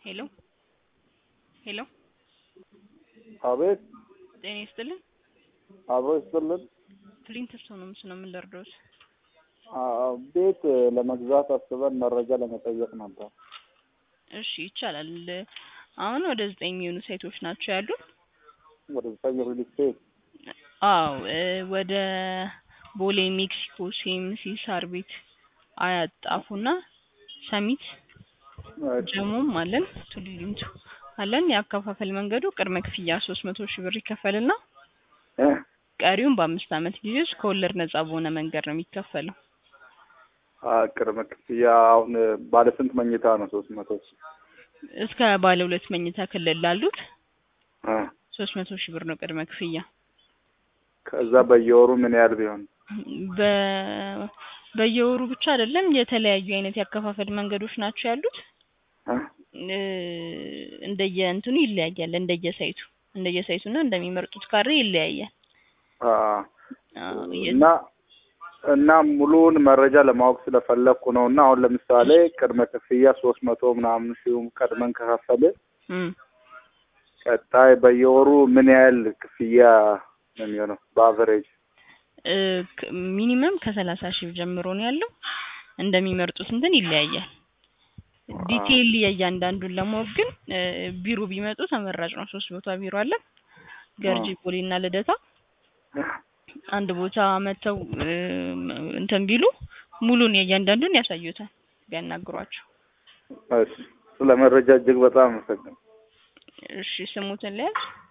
ሄሎ ሄሎ አቤት ጤና ይስጥልን። አብሮ ይስጥልን። ክሊንት ስቶን ነው ምስል ነው የምንደርደውት። አዎ፣ ቤት ለመግዛት አስበን መረጃ ለመጠየቅ ነበር። እሺ ይቻላል። አሁን ወደ ዘጠኝ የሚሆኑ ሳይቶች ናቸው ያሉን። ወደ ዘጠኝ ሪል ስቴት አዎ እ ወደ ቦሌ ሜክሲኮ፣ ሲኤምሲ፣ ሳር ቤት፣ አያት፣ ጣፉና ሰሚት ጀሞም አለን ቱሉ ዲምቱ አለን። የአከፋፈል መንገዱ ቅድመ ክፍያ ሶስት መቶ ሺህ ብር ይከፈልና እ ቀሪውን በአምስት ዓመት ጊዜ ውስጥ ከወለድ ነጻ በሆነ መንገድ ነው የሚከፈለው። አ ቅድመ ክፍያ አሁን ባለ ስንት መኝታ ነው? ሶስት መቶ እስከ ባለ ሁለት መኝታ ክልል ላሉት እ ሶስት መቶ ሺህ ብር ነው ቅድመ ክፍያ። ከዛ በየወሩ ምን ያህል ቢሆን? በ በየወሩ ብቻ አይደለም የተለያዩ አይነት ያከፋፈል መንገዶች ናቸው ያሉት። እ እ እንደየ እንትኑ ይለያያል። እንደየ ሳይቱ እንደየ ሳይቱና እንደሚመርጡት ካሬ ይለያያል። አ አዎ የ- እና እና ሙሉውን መረጃ ለማወቅ ስለፈለኩ ነው። እና አሁን ለምሳሌ ቅድመ ክፍያ ሶስት መቶ ምናምን ሺህ ቀድመን ከከፈልን እም ቀጣይ በየወሩ ምን ያህል ክፍያ ነው የሚሆነው በአቨሬጅ? እ ክ- ሚኒመም ከሰላሳ ሺህ ጀምሮ ነው ያለው። እንደሚመርጡት እንትን ይለያያል። ዲቴይል የእያንዳንዱን ለማወቅ ግን እ ቢሮ ቢመጡ ተመራጭ ነው። ሶስት ቦታ ቢሮ አለ። ገርጂ፣ ቦሌ እና ልደታ አንድ ቦታ መተው እ እንትን ቢሉ ሙሉን የእያንዳንዱን ያሳዩታል ቢያናግሯቸው። እሺ፣ ስለ መረጃ እጅግ በጣም አመሰግናለሁ። እሺ ስሙትን ለያዝ